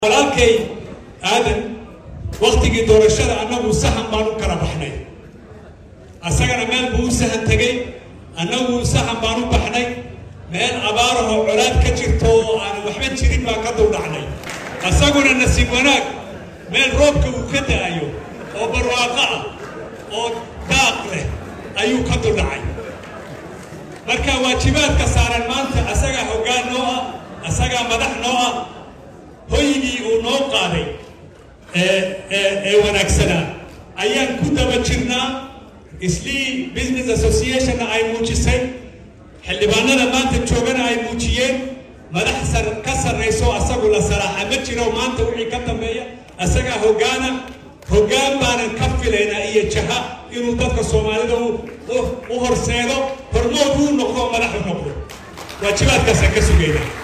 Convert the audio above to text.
walaalkay aadan waktigii doorashada annagu sahan baan u kala baxnay asagana meel buu u sahan tegey annagu sahan baan u baxnay meel abaarahoo colaad ka jirto oo aan waxba jirin baan ka duldhacnay asaguna nasiib wanaag meel roobka uu ka da'ayo oo barwaaqo ah oo daaq leh ayuu ka duldhacay marka waajibaadka saaran maanta asagaa hoggaan noo ah asagaa madax noo ah hoygii uu noo qaaday ee wanaagsanaa ayaan ku daba jirnaa islii business associationna ay muujisay xildhibaanada maanta joogana ay muujiyeen madax sar ka sarrayso asagu la salaaxa ma jiro maanta wixii ka dambeeya asagaa hoggaana hoggaan baanan ka filaynaa iyo jaha inuu dadka soomaalida u horseedo hormood uu noqdo madaxu noqdo waajibaadkaasaan ka sugaynaa